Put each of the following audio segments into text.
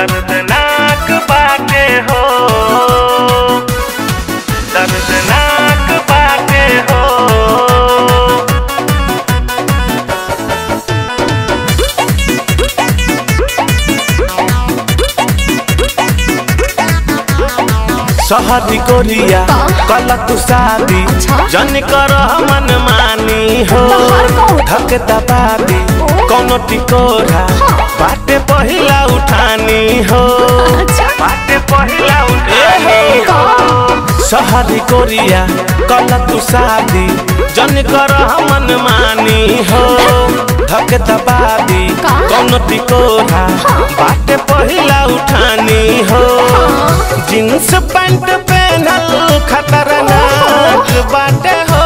दर्दनाक बाटे हो दर्दनाक बाटे हो शहरी कोरिया कल तू शादी जन कर मन मानी हो बाहर का होता। धक दबादी कोनो टिकोरा बाटे पहिला उठानी हो अच्छा। बाटे पहिला उठानी हो शहरी कोरिया कल तू शादी जन कर मन मानी हो धक दबादी का? कोनो टिकोरा बाटे पहिला उठानी हो जींस पैंट पहनल खतरनाक बाटे हो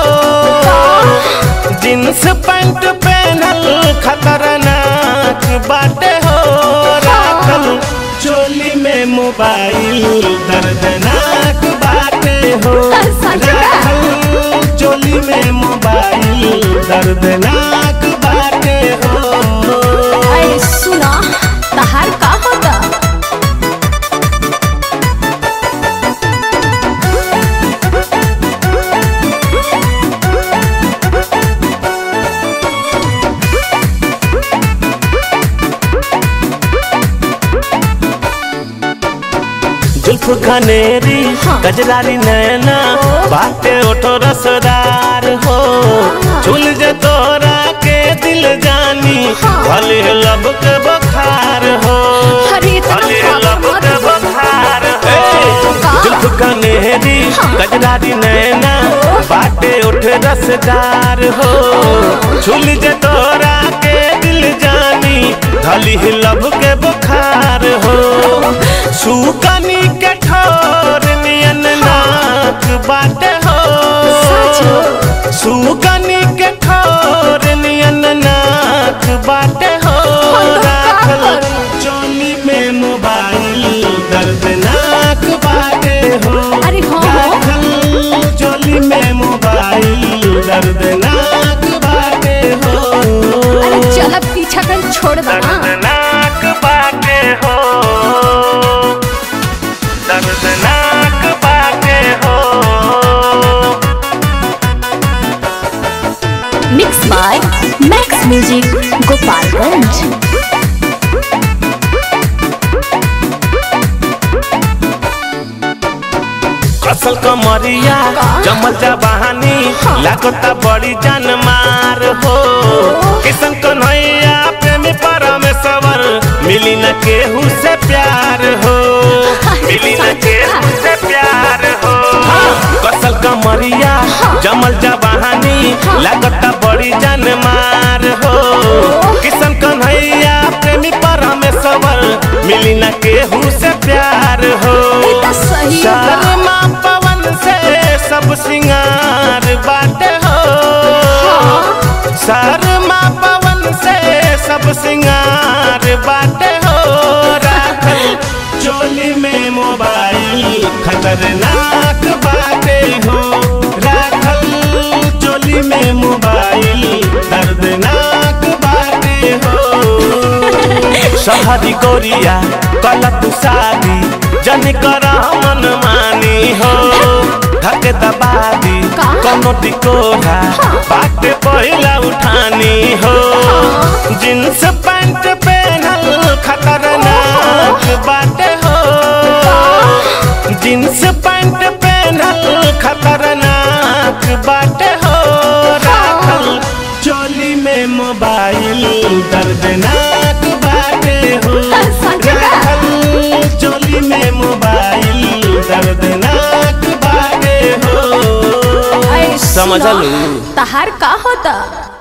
जींस पैंट पहनल खतरनाक बाटे हो राखल चोली में मोबाइल दर्दनाक बाटे हो सच में? राखल चोली में मोबाइल दर्दनाक बाटे हो अरे सुना तहार का होता जुल्फ घनेरी गजरारी नैना बाटे ओठो रसदार हो झूल जे तोरा के दिल जानी भले लब के बखार हो अरे इतना भले फाका लब मत के बोल। बखार हो का? जुल्फ घनेरी गजरारी नैना बाटे ओठ रसदार हो झूल जे तोरा के दिल जानी भली लब के बुखार हो सुकनी के ठोर नियन नाक बाटे हो सुकनी के ठोर नियन नाक बाटे हो हम तो का राखल करी? चोली में मोबाइल दर्दनाक बाटे हो अरे हाँ, हाँ। राखल चोली में मोबाइल दर्दनाक बाटे हो अरे चल अब पीछा कर छोड़ दो ना दर्दनाक बाटे हो दर्दनाक बाटे हो mix by Max music Gopalganj कसल कमरिया जमल जा बहानी लागता बड़ी जान मार हो किसन कन्हैया प्रेमी परमेश्वर मिली न केहू से प्यार हो मिली न केहू से प्यार हो कसल कमरिया जमल जा बहानी लागता बड़ी जान मार हो किसन कन्हैया प्रेमी परमेश्वर मिली न केहू से प्यार हो ये तो सही बा। शर्मा पवन से सब सिंगार बाटे हो शर्मा पवन से सब सिंगार बाटे हो राखल चोली में मोबाइल खतरनाक बाटे हो राखल चोली में मोबाइल दर्दनाक बाटे हो शहरी गोरिया कल तू शादी जन कर मन मानी हो धक दबादी का? कोनो टिकोरा बात पहिला उठानी हो जींस पैंट पहनल खतरनाक बाटे हो जींस पैंट पहनल खतरनाक बाटे हो राखल चोली में मोबाइल दर्दनाक बाटे हो सच में? राखल चोली में मोबाइल दर्दनाक बाटे हो अरे सुना, समझलू तहार का होता